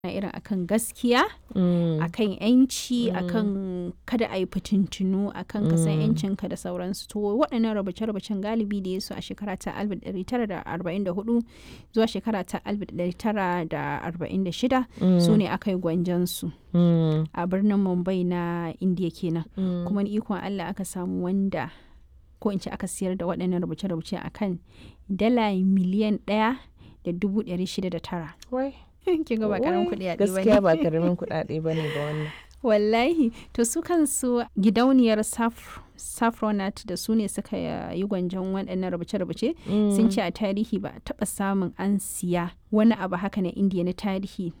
irin akan gaskiya Mm. akan yanci akan kada a yi fitintunu akan ka san yancinka da sauransu to waɗannan rubuce-rubucen galibi da ya su a shekara ta 1944 zuwa shekara ta 1946 su ne aka yi gwanjansu Mm. a birnin mumbai na indiya kenan Mm. kuma ni ikon allah aka samu wanda ko in ce aka siyar da waɗannan rubuce-rubuce akan dala miliyan ɗaya da dubu ɗari shida da tara Wai. kin ga ba karamin wai, kuɗi a Gaskiya ba karamin kuɗaɗe ba ne ba wannan. wallahi to su kansu gidauniyar Saf- saffronat da su ne suka yi gwanjon waɗannan rubuce-rubuce sun ce a tarihi ba a taɓa samun an siya wani abu haka na indiya na tarihi